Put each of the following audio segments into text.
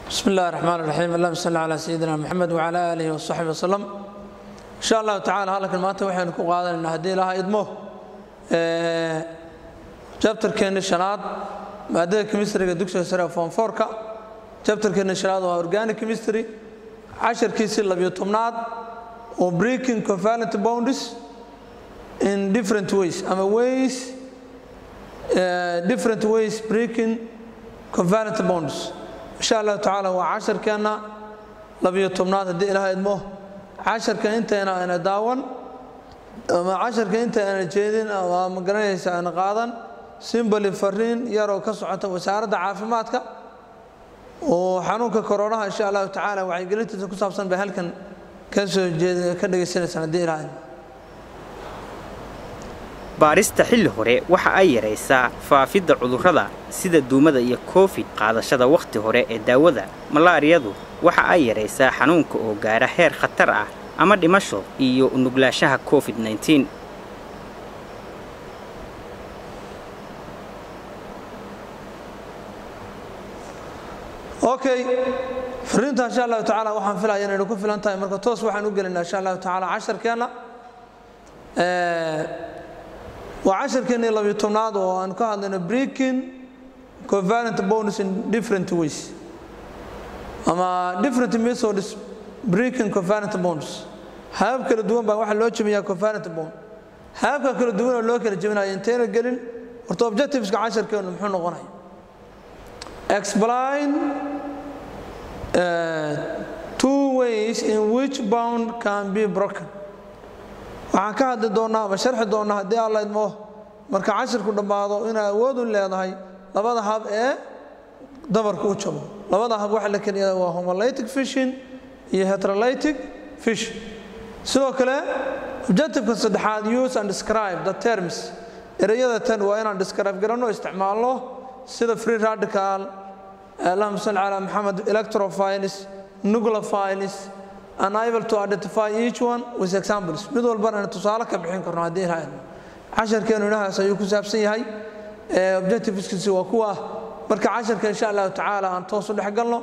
bismi illahi raxmaan raxiim allahuma salli calaa sayidina moxamed wacala aalihi wasaxbi wasalam insha allahu tacala halkan maanta waxaynu ku qaadanaynaa haddii ilaha idmo jabtarkeenni shanaad maadada kemistriga dugsiga sare form fourka jabtarkeenni shanaad waa organic chemistry casharkiisii labiyo tobnaad oo breaking covalent bounds in different ways ama ways uh, different ways breaking covalent bonds insha allahu tacaala waa casharkeenna labiyo tobnaad haddii ilaha idmo casharka intayna ayna daawan ama casharka inta ayna jeedin ama ma garanaysa ayna qaadan simbali fariin yaroo ka socota wasaaradda caafimaadka oo xanuunka koronaha insha allahu tacaala wacyigelintiisa ku saabsan bay halkan ka soo jeed ka dhagaysanaysaan haddii ilaha idmo baarista xilli hore waxa ay yaraysaa faafidda cudurrada sida duumada iyo koofid qaadashada wakhti hore ee daawada malaariyadu waxa ay yaraysaa xanuunka oo gaara heer khatar ah ama dhimasho iyo nuglaanshaha covid -9 okay fariinta insha allahu tacaala waxaan filaya inaynu ku filan tahay marka toos waxaan u gelaynaa insha allahu tacaala casharkeenna waa casharkeennii labiyo tobnaad oo aan ka hadlayno breaking covalent bonus in different ways ama different methods breaking covalent bonds habab kala duwan baa waxaa loo jemiyaa covalent bond hababka kala duwan oo loo kala jebinaya intayna gelin horta objectiveska casharkeennu muxuu noqonaya explain uh, two ways in which bound can be broken waxaan ka hadli doonnaa ama sharxi doonnaa haddii alla idmo marka cashirku dhammaado inay awood u leedahay labada hab ee dabarka u jabo labada hab waxa la keliya waa homolytic fishin iyo heterolytic fishin sidoo kale objectiveka saddexaad use and describe the terms ereyada tan waa inaan describe garanno isticmaalno sida free radical allahuma salli calaa maxamed electrophiles nucleophiles unable to identify each one with examples mid walbana aynu tusaale ka bixin karno haddii ilaha idmo casharkeenu inahaas ayuu ku saabsan yahay objectiveskiisi waa kuwa marka casharka insha allahu tacaala aan toos u dhex galno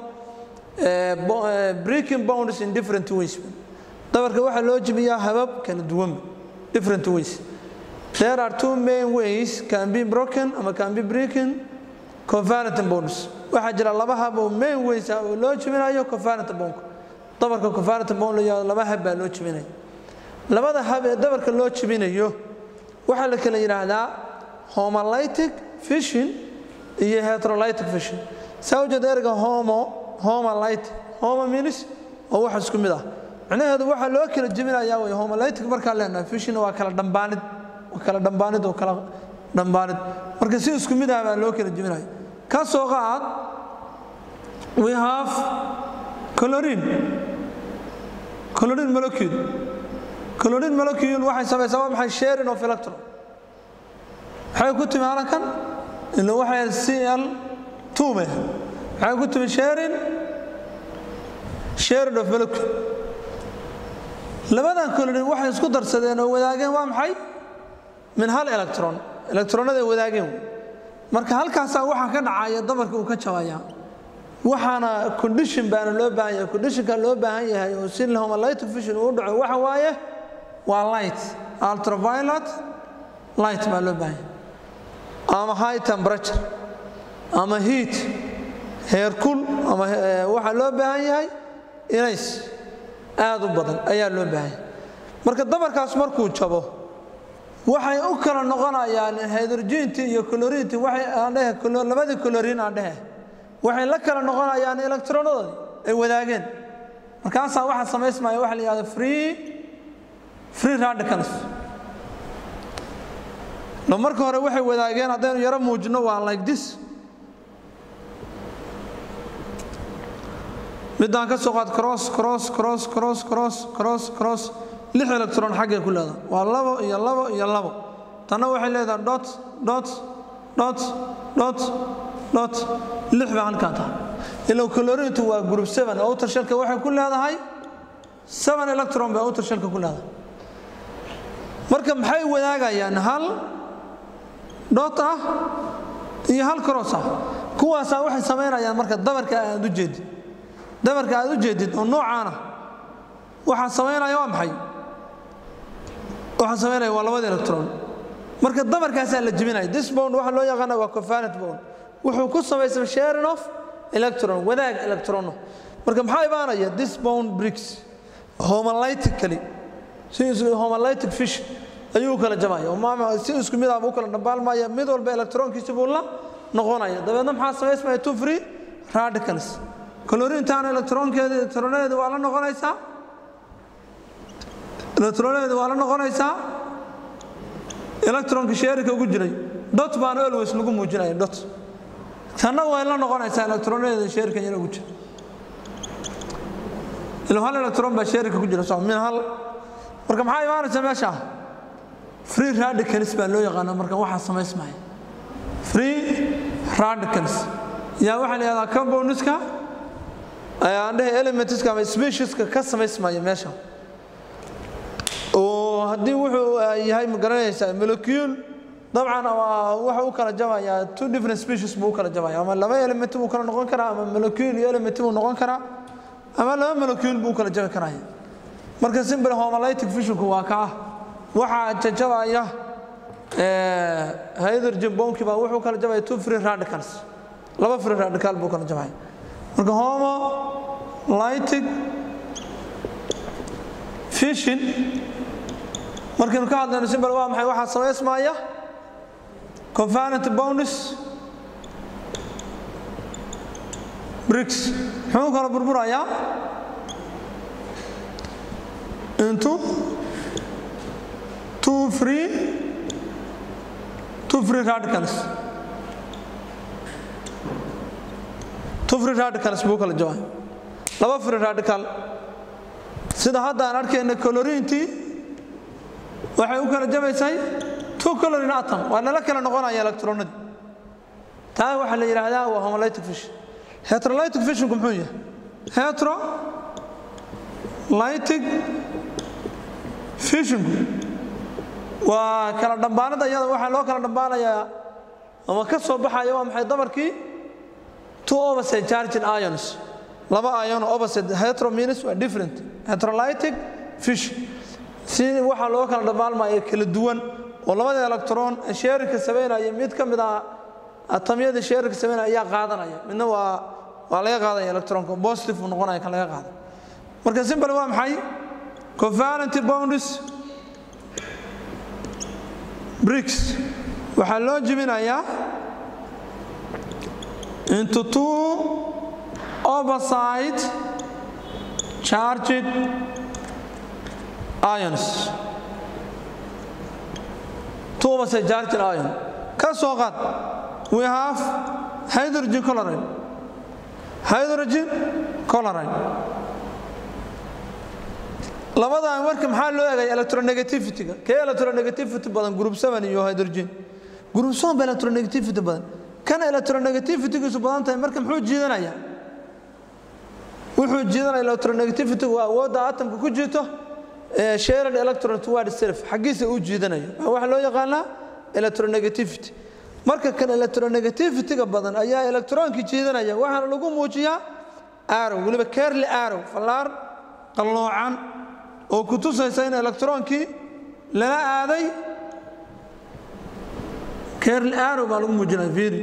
breaking bounds in different ways dabarka waxaa loo jebiyaa habab kala duwan different ways there are two main ways can be broken ama can be breaking covalent bonds waxaa jira laba hab oo main ways ah oo loo jebinayo covalent bondka dabarka covalent bond la laba hab baa loo jebinaya labada hab ee dabarka loo jebinayo waxaa la kala yidhaahdaa homolytic fishin iyo heterolytic fishin saa ujeed erga homo homolytic homo minis oo wax isku mid ah macnaheedu waxaa loo kala jebinayaa way homolytic markaa leenahay fishin waa kala dhambaanid waa kala dhambaanid oo kala dhambaanid marka si isku mid ah baa loo kala jebinaya ka soo qaad we have colorin colorin molecule colorin molecule waxay samaysaa waa maxay sharing of electron maxay ku timi halkan ila waxay cl two me maxay ku timi sharing sharing of molecule labadan colorin waxay isku darsadeen oo wadaageen waa maxay min hal electron electronada wadaageen marka halkaasaa waxaa ka dhacaya dabarka uu ka jabaya waxaana condition baana loo baahan yahay conditionka loo baahan yahay oo si homolytic fission uu dhaco waxa waaye waa light ultraviolet light baa loo baahan yahay ama high temperature ama heat heerkul ama waxaa loo baahan yahay inays aad u badan ayaa loo baahan yahay marka dabarkaas markuu jabo waxay u kala noqonayaan hydrogenti iyo colorinti waxay aan dhehe labadii colorin aan dhehe waxay la kala noqonayaan electronadoodii ay wadaageen markaasaa waxaa samaysmaya waxa la yihahda free free radicals lo marka hore waxay wadaageen haddaynu yaro muujino waa like this midaan ka soo qaad cross cross cross cross cross cross cross lix electron xaggay ku leedahay waa labo iyo labo iyo labo tanna waxay leedahay dot dot dot dot dot lix baa halkaa tahay ilow colorintu waa group seven outer shelka waxay ku leedahay seven electron bay outer shelka ku leedahay marka maxay wadaagayaan hal dot ah iyo hal cross ah kuwaasaa waxay samaynayaan marka dabarka aad u jeedin dabarka aad u jeedid oo noocaana waxaa samaynaya waa maxay waxaa samaynaya waa labada electron marka dabarkaasaa la jebinaya this bond waxaa loo yaqaana waa covalent bond wuxuu ku samaysay sharing of electron wadaag electrono marka maxaa imaanaya this bond bricks homolytically si homolytic fish ayuu u kala jabaya oo si isku mid ah u kala dhambaalmaya mid walba electronkiisa buu la noqonaya dabeedna maxaa samaysmaya two free radicals colorintaana electronkeeda electronadeeda waa la noqonaysaa electronadeeda waa la noqonaysaa electronka sheerika ugu jiray dot baana always lagu muujinaya dot tanna way la noqonaysaa electronadeeda sheerika yar ugu jira ilo hal electron baa sheerika ku jira soo min hal marka maxaa imaanaysa meesha free radicals baa loo yaqaana marka waxaa samaysmaya free radicals yaa waxaa la yidhahdaa compoundska ayaan dhehe elementska ama specieska ka samaysmaya meesha oo haddii wuxuu yahay ma garanaysaa molecule dabcan waxa u kala jabayaa two different species buu u kala jabaya ama laba element buu kala noqon karaa ama molecule iyo element buu noqon karaa ama laba molecule buu kala jabi karaya marka simple homolytic fissionku waa ka ah waxaa jajabaya hydrogen bonki baa wuxuu kala jabaya two free radicals laba free radical buu kala jabaya marka homolytic fission markaynu ka hadlayno simbal waa maxay waxaa samaysmaya convalent bonus bricks muxuu kala burburayaa into two free two free radicals two free radicals buu kala jawaa laba free radical sida hadda aan arkayna colorintii waxay u kala jabaysay two colorin atom waa nala kala noqonaya electronadii taa waxaa la yidhaahdaa waa homolytic fission heterolytic fissionku muxuu yahay heterolytic fissionku waa kala dhambaanada iyada waxaa loo kala dhambaanayaa ama ka soo baxaya waa maxay dabarkii two opposite charged ions laba ion opposite hetero means waa different heterolytic fission si waxaa loo kala dhammaalmaya kala duwan oo labada electron sheerika samaynaya mid ka mid ah atamyada sheerika samaynaya ayaa qaadanaya midna waa waa laga qaadaya electronka positive uu noqonaya kan laga qaada marka simple waa maxay covalent bonds bricks waxaa loo jebinayaa into two opposite charged ions two opposite charged ion ka soo qaad we have hydrogen chloride hydrogen chloride labadan marka maxaa loo eegaya electronegativity-ga kee electronegativity badan group 7 iyo hydrogen group 7 ba electronegativity badan kan electronegativity-giisu badan tahay marka muxuu jiidanaya wuxuu jiidanaya electronegativity waa awoodda atomka ku jiito ee shared electron toward self xaggiisa uu jiidanayo waxaa loo yaqaanaa electronegativity marka kan electronegativity-ga badan ayaa electronki jiidanaya waxaana lagu muujiyaa arrow weliba carly arrow fallaar qalloocan oo ku tusaysa in electronkii lala aaday carly arrow baa lagu muujinaya fiiri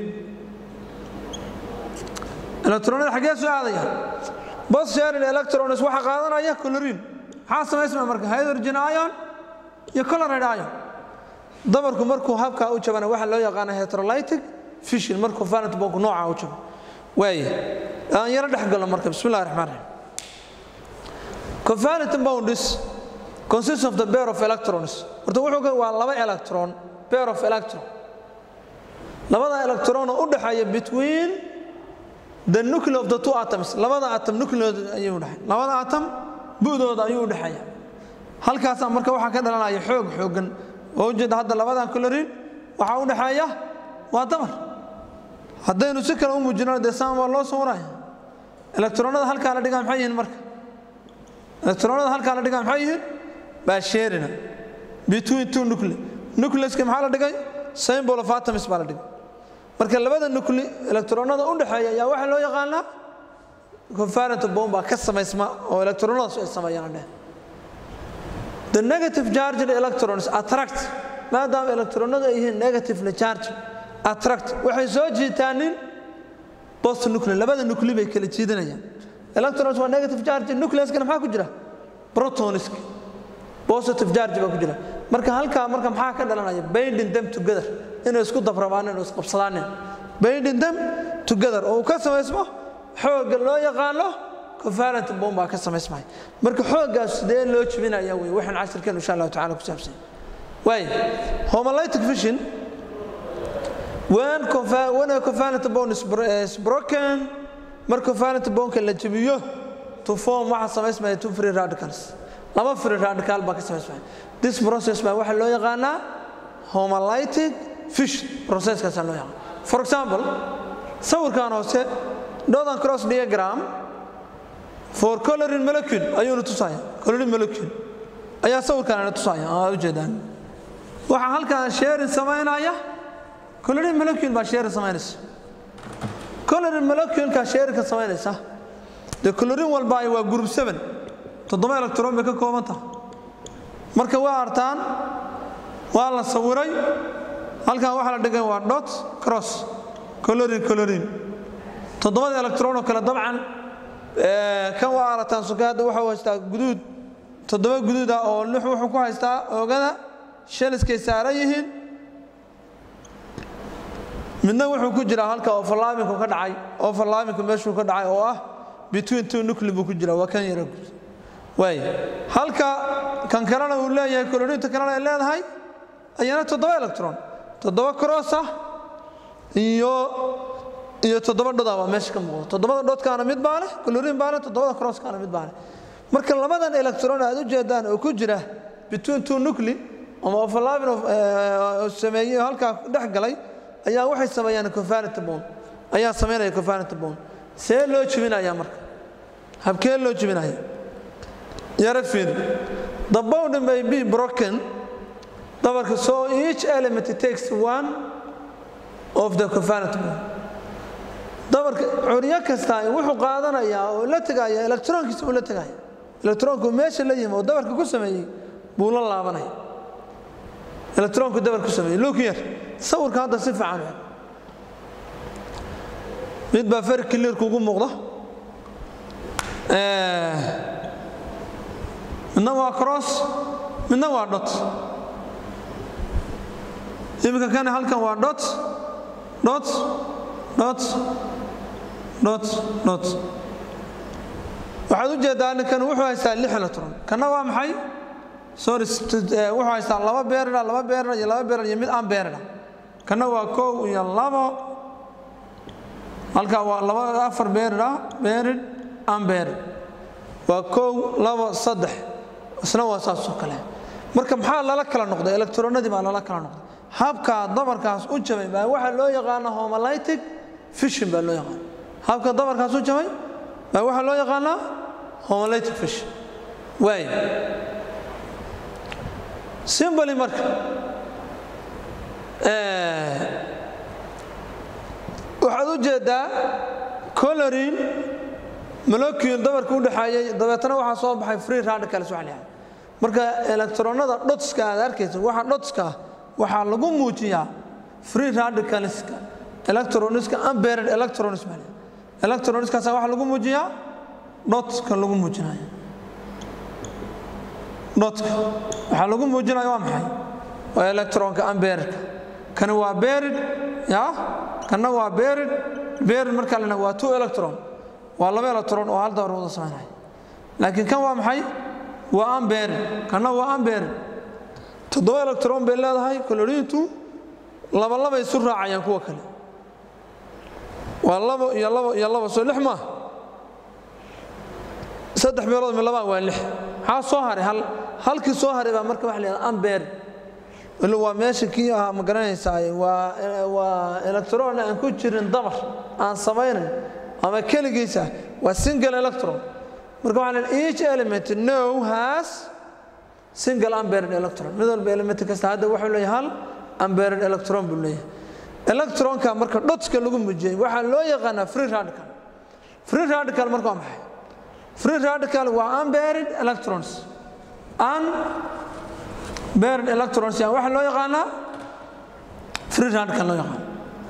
electronada xaggee soo aadaya bos shared electrons waxa qaadanaya chlorine maxaa samaysmaya marka hydrogen ion iyo chloride ion dabarku markuu habkaa u jabana waxaa loo yaqaana heterolytic fission markuu valent bonk nooca u jabo waaye aan yaro dhex galo marka bismi illahi raxmaan raxiim covalent bonds consist of the pair of electrons horta wuxuu waa laba electron pair of electron labada electron oo u dhexeeya between the nucleus of the two atoms labada atom nucleus ayuu dhaxay labada atom bu'dooda ayuu u dhexeeya halkaasaa marka waxaa ka dhalanaya xoog xoogan oo ujeeda hadda labadan colorin waxaa u dhexeeya waa damar haddaynu si kale u muujinano dee saan waa loo sawiraya electronada halkaa la dhigaa maxay yihiin marka electronada halkaa la dhigaa maxay yihiin baa sheerina between two nuclei nucleuska maxaa la dhigay symbol of atoms baa la dhigay marka labada nuclei electronada u dhexeeya ayaa waxaa loo yaqaanaa covalent bond baa ka samaysma oo electronadaas ay sameeyaan dheh the negative charged electrons attract maadaama electronadu ay yihiin negatively charged attract waxay soo jiitaanin post nuclear labada nuclei bay kala jiidanayaan electrons waa negative charge nucleuskana maxaa ku jira protoniska positive charge baa ku jira marka halkaa marka maxaa ka dhalanaya binding them together inay isku dabrabaan inay isqabsadaanin binding them together oo uu ka samaysmo xoogga loo yaqaano covalent bond baa ka samaysmaya marka xooggaas sidee loo jibinaya wey waxaan casirkeen insha allahu tacala ku saabsan waay homolytic fission when when a covalent bond is, is broken marka covalent bondka la jibiyo to form waxa samaysmaya two free radicals laba free radical baa ka samaysmaya this process baa waxaa loo yaqaanaa homolytic fission processkaasaa loo yaqaana for example sawirkan hoose northern cross diagram for coloring molecule ayuuna tusaya coloring molecule ayaa sawirkan tusaya aa ujeedaan waxaa halkan sharing samaynaya coloring molecule baa sharing samaynaysa coloring moleculeka sharingka samaynaysa dee coloring walba waa group 7 toddoba electron bay ka kooban tahay marka waa artaan waa la sawiray halkan waxaa la dhigay waa dot cross coloring coloring toddobada electron oo kale dabcan kan waa arataan sukaada wuxuu haystaa guduud toddoba guduud ah oo lix wuxuu ku haystaa oogada shaliskay saaran yihiin midna wuxuu ku jiraa halka overlaaminku ka dhacay overlaaminku meeshuu ka dhacay oo ah between two nuclei buu ku jiraa waa kan yara guud waay halka kan kalena uu leeyahay colorinta kalena ay leedahay ayana toddoba electron toddoba cross ah iyo iyo toddoba dhodaa baa meesha ka muuqda toddobada dhodkaana mid baa leh colorin baa leh toddobada crosskaana mid baa leh marka labadan electron aad u jeedaan oo ku jira between two nuclei ama overlapping of sameeyey halkaa dhex galay ayaa waxay sameeyaan covalent bond ayaa sameynaya covalent bond see loo jibinaya marka habkee loo jibinaya yara fiir the bond may be broken dabarka so each element takes one of the covalent bond dabarka curyo kasta wuxuu qaadanayaa oo la tegaya electronkiisa uu la tegaya electronku meesha la yimi oo dabarka ku sameeyey buu la laabanaya electronku dabar ku sameeyey look here sawirka hadda si fiican u mid baa very clear kugu muuqda midna waa cross midna waa dot iminka kan halkan waa dot dot dot dot dot waxaad u jeedaa ninkan wuxuu haystaa lix electron kana waa maxay sorry wuxuu haystaa laba beerida laba beerida iyo laba beerida iyo mid aan beerida kana waa kow iyo labo halkaa waa laba afar beerida beerid aan beerid waa kow labo saddex isna waa saasoo kale marka maxaa lala kala noqday electronadii baa lala kala noqday habka dabarkaas u jabay baa waxaa loo yaqaana homolytic fission baa loo yaqaana habka dabarkaas u jabay baa waxaa loo yaqaanaa homolytic fission waay simboli marka waxaad u jeedaa colorin molecule dabarka u dhexeeyay dabeetana waxaa soo baxay free radicals waxa la marka electronada dhotska aad arkaysa waxa dhotska waxaa lagu muujiyaa free radicalska electroniska unpaired electrons baa electroniskaas waxaa lagu muujiyaa dhotka lagu muujinayo dhotka waxaa lagu muujinaya waa maxay waa electronka unpairedka kani waa buried ya kana waa buried buried marka lena waa two electron waa laba electron oo hal dabar wada samaynaya laakiin kan waa maxay waa unburied kana waa unburied toddoba electron bay leedahay colorintu laba labay isu raacayaan kuwa kale waa labo iyo labo iyo labo soo lix maaha saddex meelood mi labaa waa lix maxaa soo haray hal halkii soo haray baa marka waxa la yidhahda unburied waa meesha kii ahaa ma garanaysaa waa waa electron aan ku jirin dabar aan samaynayn ama keligiisa waa single electron marka waxaa leeyahay each element no has single unpaired electron mid walba element kasta hadda wuxuu leeyahay hal unpaired electron buu leeyahay electronka marka dhotska lagu muujiyey waxaa loo yaqaanaa free radical free radical marka waa maxay free radical waa unburied electrons unburied electrons yaa waxaa loo yaqaanaa free radical loo yaqaan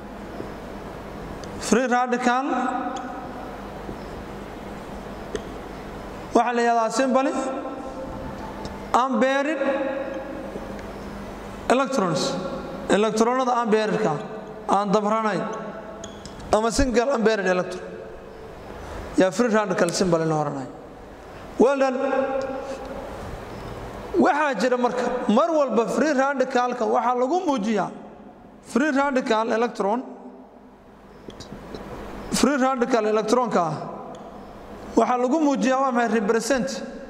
free radical waxaa la yihahdaa simbly unburied electrons electronada unburiedka aan dabranayn ama single unburied electron yaa free radical symbol la oranayo well done waxaa jira marka mar walba free radicalka waxaa lagu muujiyaa free radical electron free radical electronka ah waxaa lagu muujiyaa waa maxay represent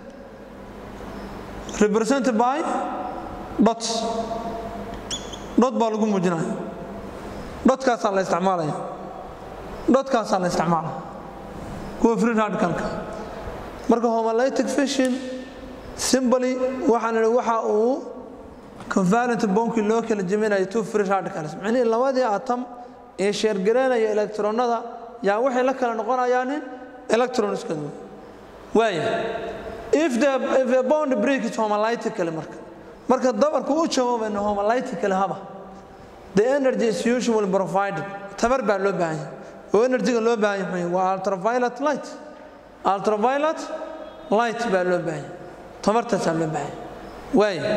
represent by dot dot baa lagu muujinaya dhotkaasaa la isticmaalaya dhotkaasaa la isticmaalaya kuwa free radicalka marka homolytic fission simbly waxaan idhi waxa uu convalent bonkii loo kala jeminayo two free radicals micnihii labadii atom ee sheergareynaya electronada yaa waxay la kala noqonayaanin electronskadu waaya if the if a bond break is homolytically marka marka dabarku u jawaabayno homolytically haba the energy is usually provided tabar baa loo baahan yahay oo energyga loo baahan yahay waa ultraviolet light ultraviolet light baa loo baahan yahay tamartaasaa loo baahan yahay waaya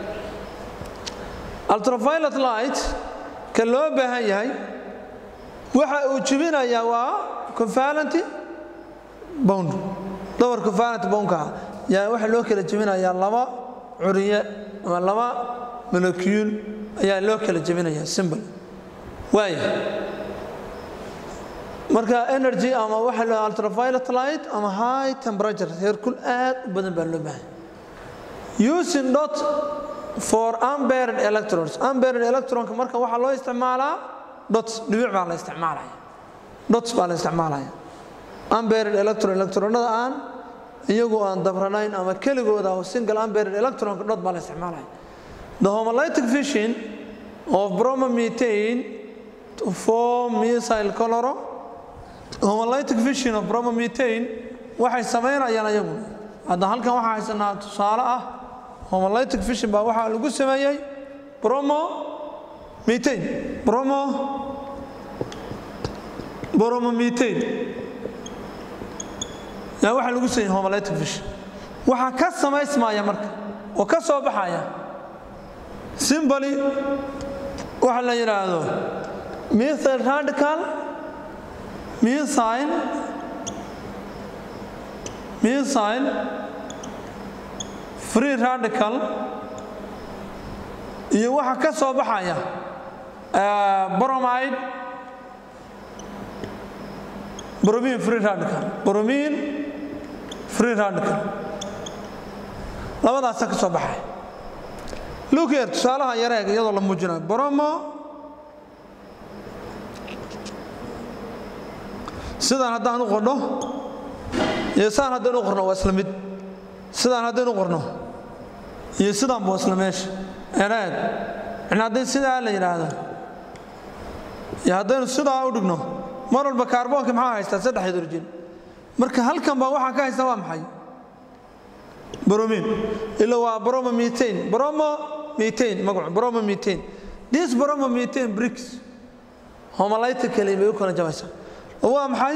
ultraviolet light ka loo baahan yahay waxa uu jibinayaa waa convalent bond dabar convalent bondka yaa waxa loo kala jebinayaa laba curiye ama laba molecule ayaa loo kala jebinayaa symbol waaya marka energy ama waxa la ultraviolet light ama high temperature heerkul aad u badan baa loo baahan using dot for unburied electrons unburied electronka marka waxaa loo isticmaalaa dots dhibic baa la isticmaalaya dots baa la isticmaalaya unburied electron electronada aan iyagu aan dabranayn ama keligooda oo single unburied electronka dot baa la isticmaalaya the homolytic fission of bromomethane to form methyl chloro homolytic fission of bromomethane waxay samaynayaan iyagu hadda halkan waxaa haysanaa tusaale ah homolytic fission baa waxaa lagu sameeyey bromo methane bromo bromomethane yaa waxaa lagu sameeyey homolytic fission waxaa ka samaysmaya marka oo ka soo baxaya simboli waxa la yidhaahdo methyl radical methyl methyl free radical iyo waxa ka soo baxaya bromide bromine free radical bromine free radical labadaasa ka soo baxaya lukeer tusaalaha yareeg iyadoo la muujinayo bromo sidaan haddaan u qordho iyo saan haddaan u qorno waa isla mid sidaan haddaynu qorno iyo sidaanba isla meesha ereeg in haddii sidaa la yidhaahdo iyo haddaynu sidaa u dhigno mar walba kaarboonka maxaa haystaa saddex hydrogen marka halkan baa waxaa ka haysta waa maxay bromin ila waa bromomethane bromomethane magacu bromomethane this bromomethane bricks homolytically bay u kala jabaysaa waa maxay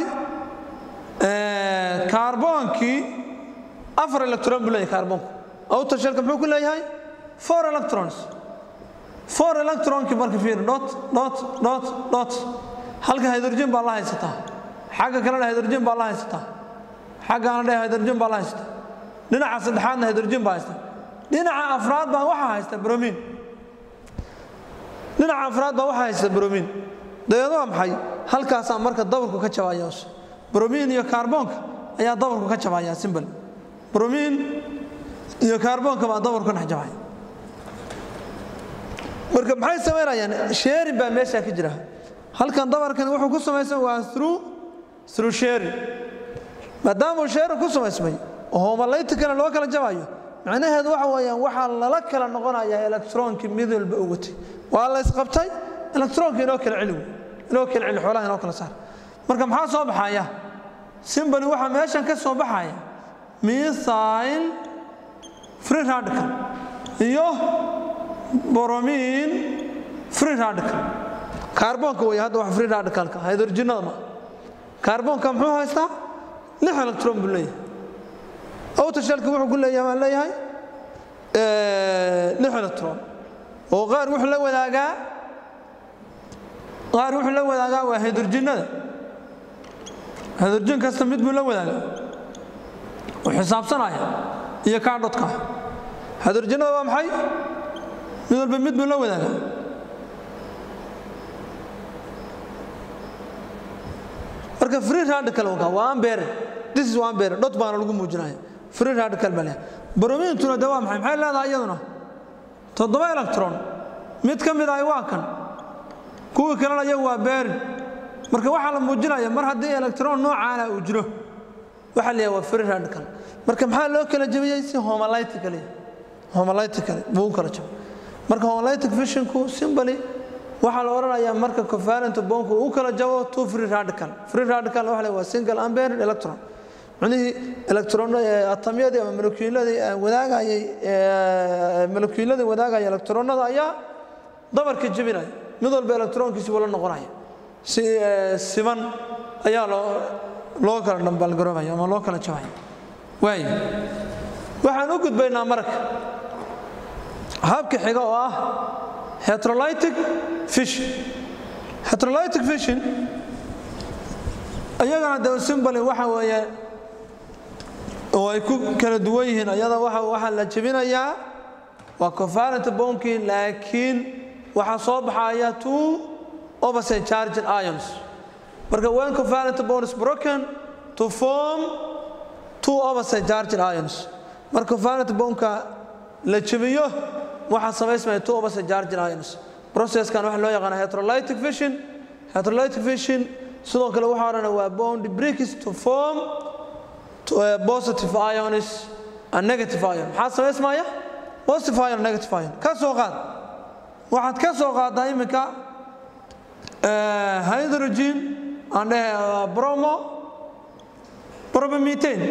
kaarboonkii afar electron buu leeyahay kaarboonku outer shellka muxuu ku leeyahay four electrons four electronkii marka fiir dot dot dot dot halka hydrogen baa la haysataa xagga kalena hydrogen baa la haysataa xaggaana dhe hydrogen baa la haysataa dhinaca saddexaadna hydrogen baa haysta dhinaca afraad baa waxaa haysta bromin dhinaca afraad baa waxaa haysta bromin dabeed waa maxay halkaasaa marka dabarku ka jabaya bromin iyo kaarboonka ayaa dabarku ka jabaya simbol bromin iyo kaarboonka baa dabarku ka dhex jabaya marka maxay samaynayaan sheerin baa meeshaa ka jira halkan dabarkani wuxuu ku samaysan waa through through sharing maadaamuu sharing ku samaysmay oo homolyticana loo kala jabayo macnaheedu waxa weeyaan waxaa lala kala noqonayaa electronkii mid walba u watay waa la isqabtay electronka inoo kala celi inoo kala celi xoolaha inoo kala saar marka maxaa soo baxaya simbali waxaa meeshan ka soo baxaya methyl free radical iyo boromin free radical kaarboonka wey hadda wax free radicalka hydrogenada ma kaarboonka muxuu haystaa lix electron buu leeyahay outershelka wuxuu ku leeyahay waan leeyahay lix electron oo qaar wuxuu la wadaagaa qaar wuxuu la wadaagaa waa hydrogenada hydrogen kasta mid buu la wadaagaa oo xisaabsanaya iyo kaadhodka hydrogenada waa maxay mid walba mid buu la wadaagaa marka free radical waa ambere this is ambere dhot baana lagu muujinaya free radical baa leeyahay bromintuna de waa maxay maxay leedahay iyaduna toddoba electron mid ka mid ahi waa kan kuwii kalena iyagu waa berin marka waxaa la muujinaya mar haddii electron noocaana uu jiro waxaa leeyahay waa free radical marka maxaa loo kala jebiyey si homolytical homolytical buu u kala jabay marka homolytic fissionku simply waxaa la odhanayaa marka covalent bonku uu kala jabo two free radical free radical waxa leeyahay waa single unpaired electron micnihii electron atamyadii ama molekuuladii wadaagayay molekuuladii wadaagaya electronada ayaa dabarka jebinaya mid walba electronkiisi wala noqonaya si siman ayaa loo loo kala dhambaalgaroobaya ama loo kala jabaya waay waxaan u gudbaynaa marka habka xiga oo ah heterolytic fission heterolytic fission iyagana de simbali waxa weeye oo ay ku kala duwan yihiin ayada waxaa la jebinayaa waa covalent bonkii laakiin waxaa soo baxaya two opposite charged ions marka when covalent bond is broken to form two opposite charged ions marka covalent bondka la jebiyo waxaa samaysmaya two opposite charged ions processkan waxa loo yaqaana heterolytic fission heterolytic fission sidoo kale waxaa odhana waa bond breaks to form positive ions and negative ion maxaa samaysmaya positive ion negative ion ka soo qaad waxaad ka soo qaadaa iminka hydrogen aan dhehe bromo bromomethane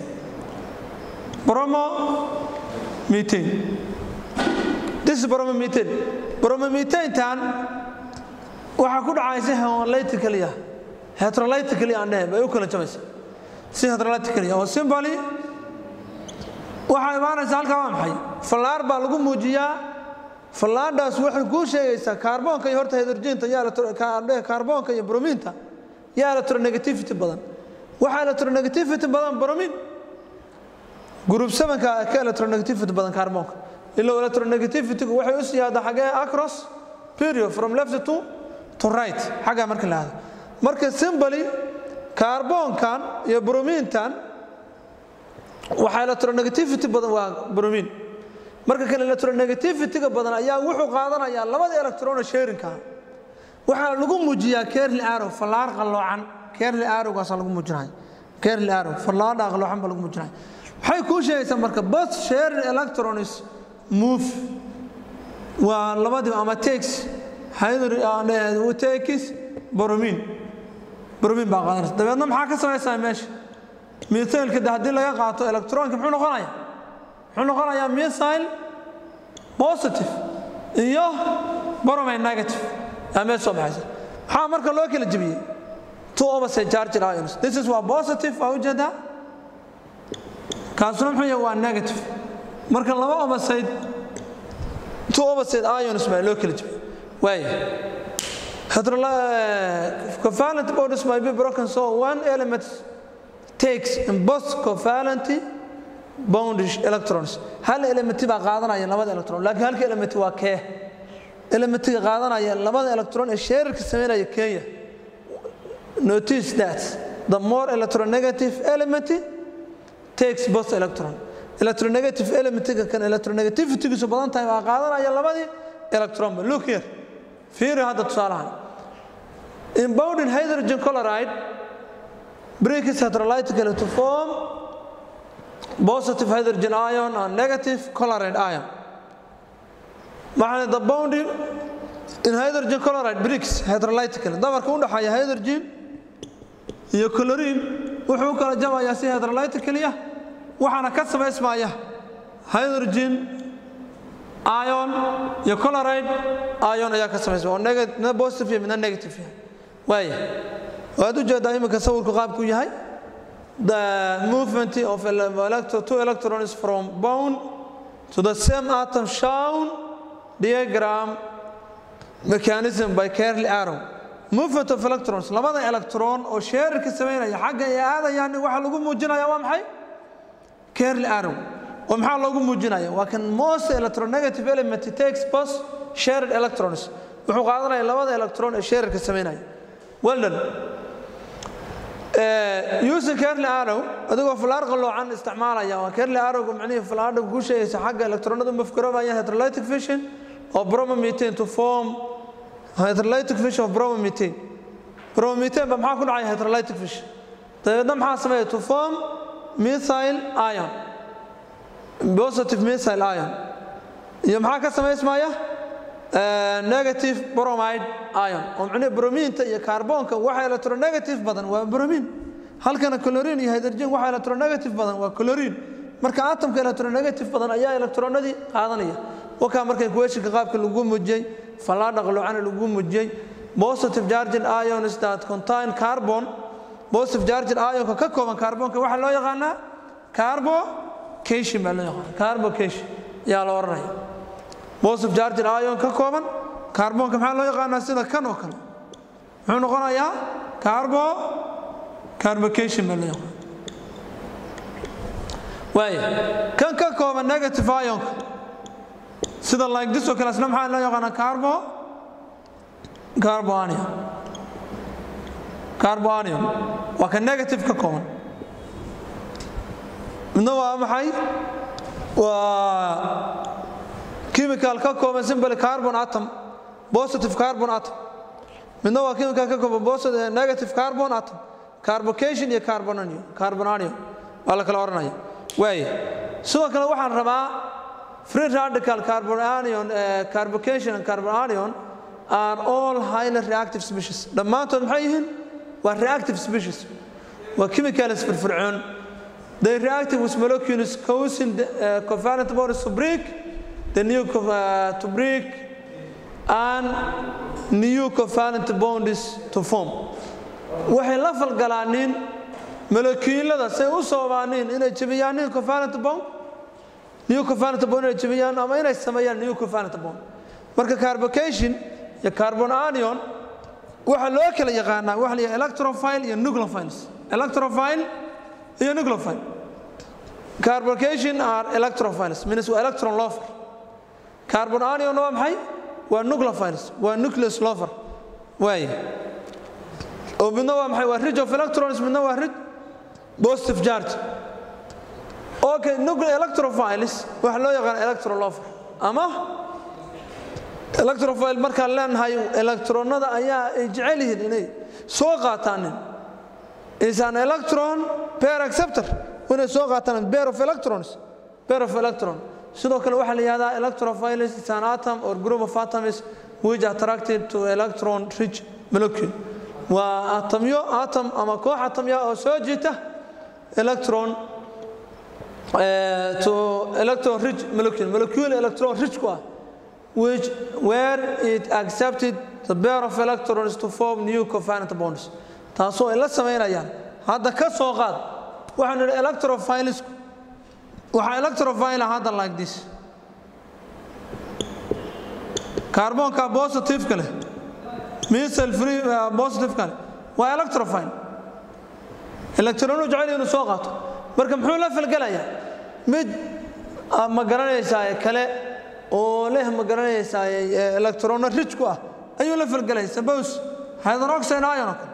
bromo methane this is bromomethane bromomethane-tan waxaa ku dhacaysa homolytically heterolytically aan dhehe bay u kala jabaysa si heterolytically oo simply waxaa imaanaysa halkaa waa maxay fallaar baa lagu muujiyaa fallaadhaas waxay kuu sheegaysaa kaarboonka iyo horta hydrogenta iyo kaarboonka iyo brominta yaa electronegativity badan waxaa electronegativity badan bromin group 7ka ka electronegativity badan kaarboonka ilo electronegativity-gu waxay u siyaada xagee across period from left to to right xaggaa marka la hado marka simply kaarboonkan iyo bromintan waxaa electronegativity badan waa bromin marka kan electronegativity-ga badan ayaa wuxuu qaadanayaa labada electrono sharinka waxaa lagu muujiyaa kerli arrow fallaar qalloocan kerli arrowgaasa lagu muujinaya kerli arrow fallaadha qalloocan baa lagu muujinaya waxay kuu sheegaysaa marka both sharing electrons move waa labadiiba ama takes hydro takes bromin bromin baa qaadanaysa dabeedna maxaa ka samaysaa meesha mithailka de haddii laga qaato electronka muxuu noqonaya muxuu noqonayaa missile positive iyo boromay negative aa meel soo baxaysa maxaa marka loo kala jebiyey two opposite charged ions this is waa positive waa ujeedaa kaasuna muxuu yahay waa negative marka laba opposite two opposite ions baa loo kala jebiyey waaya covalent bonds might be broken so one element takes in both covalent boundish electrons hal elementi baa qaadanaya labada electron laakiin halka elementi waa kee elementiga qaadanaya labada electron ee sheerarka sameynaya kenya notice that the more electronegative element takes both electron electronegative elementiga kan electronegativity-giisu badan tahay baa qaadanaya labadii electron ba look here fiiri hadda tusaalahan in bounding hydrogen chloride breaks heterolytically to form positive hydrogen ion and negative chloride ion maxaa the bounding in hydrogen chloride breaks heterolytically dabarka u dhaxaya hydrogen iyo chlorine wuxuu kala jabayaa si hydrolytically ah waxaana ka samaysmaya hydrogen ion iyo chloride ion ayaa ka samaysmaya oo midna positive iyo midna negative yahay waaya waad u jeedaa iminka sawirku qaabku yahay the movement of electro, two electrons from bone to the same atom shown diagram mechanism by Curly arrow movement of electrons labada electron oo sheerarka sameynaya xagga ay aadayaan waxa lagu muujinaya waa maxay Curly arrow oo maxaa loogu muujinaya waa kan most electronegative element takes both shared electrons wuxuu qaadanaya labada electron ee sheerarka sameynaya well done using curly arrow adigoo falaar qaloocan isticmaalaya waa curly arrowga macnihii falaadha ku sheegaysa xagga electronada mafgaroobaya hydrolytic fission of bromomethane to form hydrolytic fission of bromomethane bromomethane ba maxaa ku dhacaya hydrolytic fission dabeedna maxaa sameeya to form methyl ion positive methyl ion iyo maxaa ka samaysmaya negative bromide ion oo macnaheedu brominta iyo kaarboonka waxa electronegative badan waa bromin halkana chlorine iyo hydrogen waxa electronegative badan waa chlorine marka atomka electronegative badan ayaa electronadii qaadanaya wakaa markay kuweeshinka qaabka lagu muujiyey fallaadha qalloocana lagu muujiyey positive charged ions that contain carbon positive charged ionka ka kooban kaarboonka waxaa loo yaqaanaa carbocation baa loo yaqaana carbocation yaa la odhanaya positive charged ion ka kooban kaarboonka maxaa loo yaqaanaa sida kan oo kale muxuu noqonayaa carbo carbocation baa loo yaqaana waaya kan ka kooban negative ionka sida like this oo kale asna maxaa loo yaqaanaa carbo carbo anion carbo anion waa ka negative ka kooban midna waa maxay waa chemical ka kooban simply carbon atom positive carbon atom midna waa chemical ka kooban positive negative carbon atom carbocation iyo carbon anion carbon anion waa la kala oranaya waaya sidoo kale waxaan rabaa free radical carbon anion uh, carbocation and carbon anion are all highly reactive species dhammaantood maxay yihiin waa reactive species waa chemicals firfircoon they reactive with molecules causing the, uh, covalent bonds to break the new uh, to break and new covalent bonds to form waxay la falgalaanin molecuulada say u soobaaniin inay jebiyaan new covalent bond new covalent bond inay jebiyaan ama inay sameeyaan new covalent bond marka carbocation iyo carbon anion waxa loo kala yaqaanaa waxa la yidhaha electrophile iyo nucleophiles electrophile iyo nucleophile carbocation are electrophiles means waa electron lover carbon anion waa maxay waa nucleophiles waa nucleus lover waay oo midna waa maxay waa ridge of electrons midna waa ridge positive charge okay nuclear electrophiles waxa loo yaqaan electron lover ama electrophile markaan leenahay electronada ayaa ay jecel yihiin inay soo qaataanin is an electron pair acceptor inay soo qaataan pair of electrons pair of electron sidoo kale waxaa la yihahdaa electrophiles is an atom or group of atoms which are attracted to electron rich molecule waa atomyo atom ama koox atomya oo soo jiita electron uh, to electron rich molecule molecule electron rich ku ah which where it accepted the pair of electrons to form new covalent bonds taasoo ay la samaynayaan hadda ka soo qaad waxaan idhi electrophilesku waxaa electrophile hadda like this kaarboonka positive-ka leh misal free positive-ka leh waa electrophile electronu jecel inuu soo qaato marka muxuu la falgelayaa mid ma garanaysaa kale oo leh ma garanaysaa electrono rich ku ah ayuu la falgelaya suppose hydroxide ion oo kale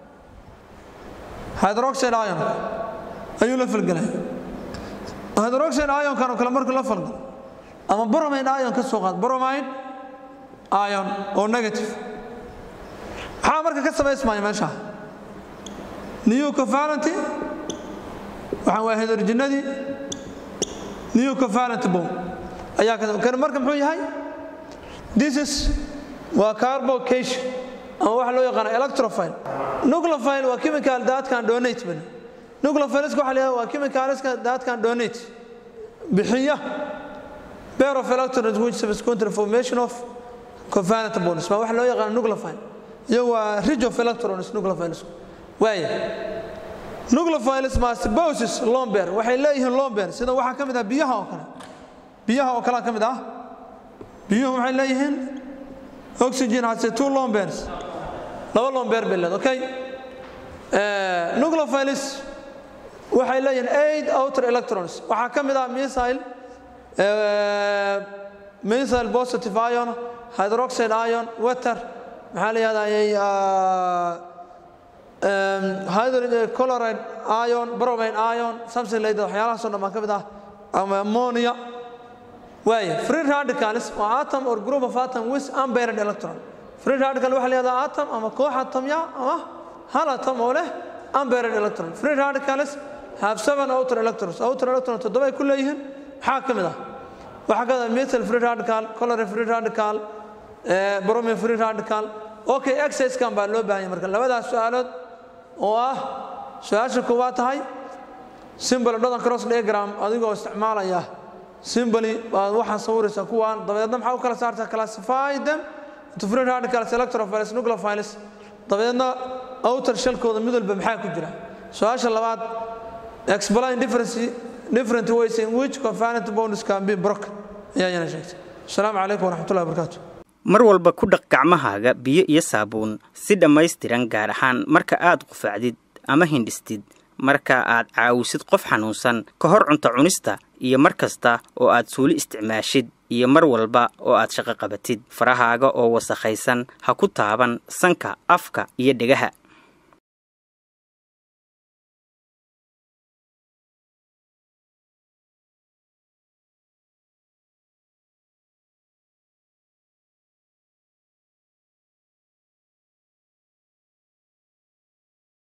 hydroxide ion ayuu la falgelaya hydroxide ionkan oo kale markuu la falgalo ama bromide ion ka soo qaad bromide ion oo negative maxaa marka ka samaysmaya meesha new covalent waxaan waa hydrogenadii new covalent bond ayaa kan marka muxuu yahay this is waa carbocation ama waxa loo yaqaana electrophile nucleophile waa chemical that can donate ban nucleophiliska waxa la yidhahda waa chemicalska that can donate bixiya pair of electrons which subsequent formation of covalent bonds ma waxa loo yaqaan nucleophile iyo waa ridge of electrons nucleophiles waaya nucleophiles mastibosis lomber waxay leeyihiin lomber sida waxaa ka mid ah biyaha oo kale biyaha oo kale ka mid ah biyuhu waxay leeyihiin oxygen hase two lombers laba lomber bay leed okay nucleophiles waxay leeyihiin eight outer electrons waxaa ka mid ah missile missile positive ion hydroxide ion water maxaa la yihahdaa coloride ion bromine ion something like that waxyaalahaasoo dhan baa ka mid ah ama ammonia waaya free radicals waa atom or group of atom with unpaired electron free radical waxaa la yihahdaa atom ama koox atomya ama hal atom oo leh unpaired electron free radicals have seven outer electrons outer electron toddoba ay ku leeyihiin maxaa ka mid ah waxaa ka mid ah methyl free radical coloride free radical bromine free radical okay exerciskan baa loo baahanya marka labadaas su-aalood oo ah su-aasha koowaad tahay simbol dhodan cross diagram adigoo isticmaalaya simboli baad waxaa sawiraysaa kuwaan dabadeedna maxaa u kala saartaa classify them into free radicals electrophiles nucleophiles dabadeedna outer shalkooda mid walba maxaa ku jira su-aasha labaad explain difference different ways in which covalent bonds can be broken ayaa yana sheegtay asalaamu calaykum waraxmatullahi wabarakaatu mar walba ku dhaq gacmahaaga biyo iyo saabuun si dhammaystiran gaar ahaan marka aad qufacdid ama hindhistid marka aad caawisid qof xanuunsan ka hor cunto cunista iyo mar kasta oo aad suuli isticmaashid iyo mar walba oo aad shaqo qabatid farahaaga oo wasakhaysan ha ku taaban sanka afka iyo dhegaha